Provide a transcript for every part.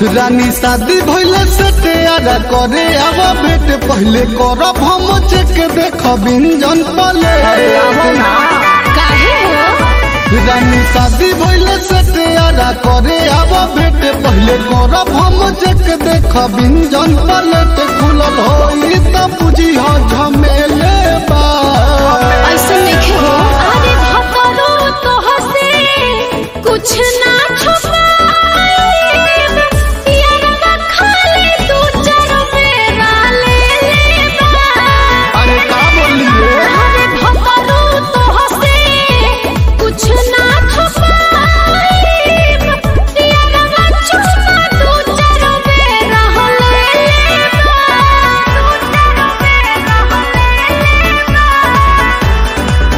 रानी शादी भइले से तैयारा करे अब भेट पहले करब हम चेक देख बिंजन पले काहे हो रानी शादी भइले से तैयारा करे अब भेट पहले करब हम चेक देख बिंजन पलट खुलल होई त बुझी हो झमेले बा ऐसे नहीं हो अरे भतरो तो हसे कुछ ना छुपाए यारवा खाली तू चारो मेरा ले लेबा अरे का बोलिए अरे भतरो तो हसे कुछ ना छुपाए यारवा चुमा तू चारो मेरा ले लेबा तू चारो मेरा ले लेबा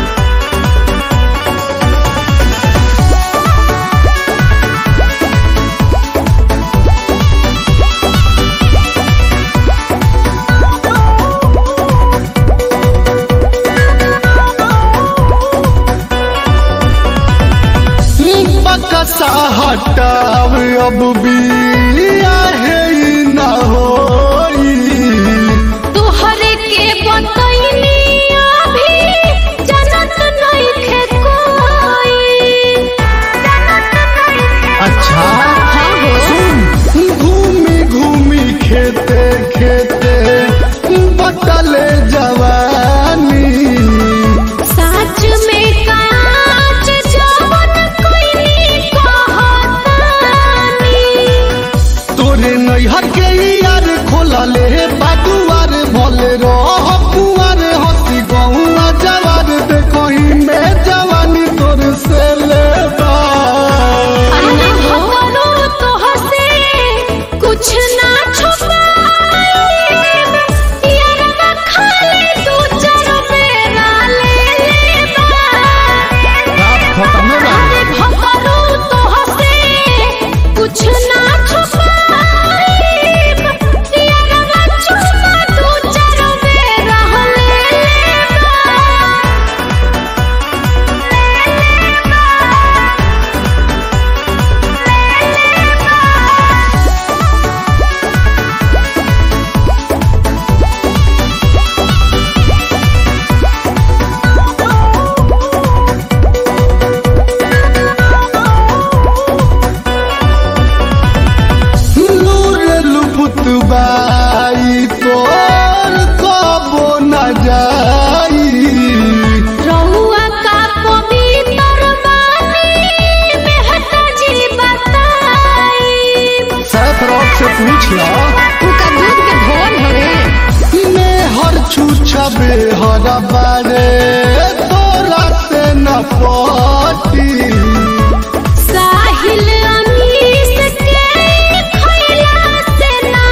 बकसा हटाव अब बिया है न होई तोहरे के बतैनी अभी जनत नइखे कोई जनत नइखे अच्छा सुन घूमी घूमी खेते खेते बटले जवानी सच में काच जवन कोई कहतानी तोरे नैहर के यार खोलले बाटुआर भले रह कुआर हसी गहुआ जवार देखही में जवानी तोर से लेबा अरे भगवानो तो हसे कुछ ना छुपाए यारवा खाली तू चारो मेरा ले लेबा रात खत्म रहा अरे भगवानो तो हसे कुछ ना छुपाए यारवा चुमा तू चारो मेरा ले लेबा नूर लुपुत बाई तोर कबो न जाई रहुआ का पवित्र बानी मेहता जी बताई सैफ रॉक से पूछ ला उनका दूध के धोन हवे में हर छूछबे हर बारे तोरा से न पटी साहिल अनीस के खैला से ना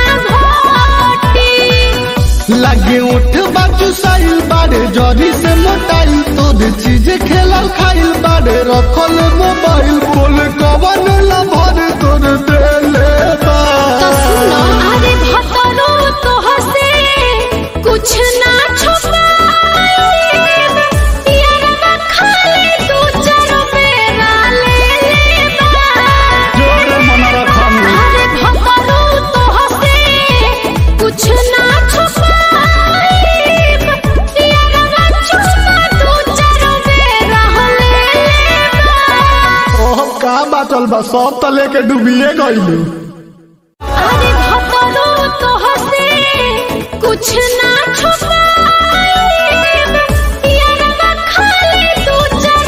घोटी लगे उठ बाजू साइल बारे जरी से मोटाइल तोर चीज खेलल खाइल बारे रखल मोबाइल बोल कवन लभर तोर देले बा तो सुनो अरे भतरो तो हसे कुछ ना छुपाए यारवा खाली तू चारो मेरा ले लेबा जोर मन रखम अरे भगवानो तो हसे कुछ ना छुपाए यारवा चुमा तू चारो मेरा ले लेबा ओह का बाटल बा सब त लेके डूबिए गइलू अरे भगवानो तो हसे कुछ ना छुपाए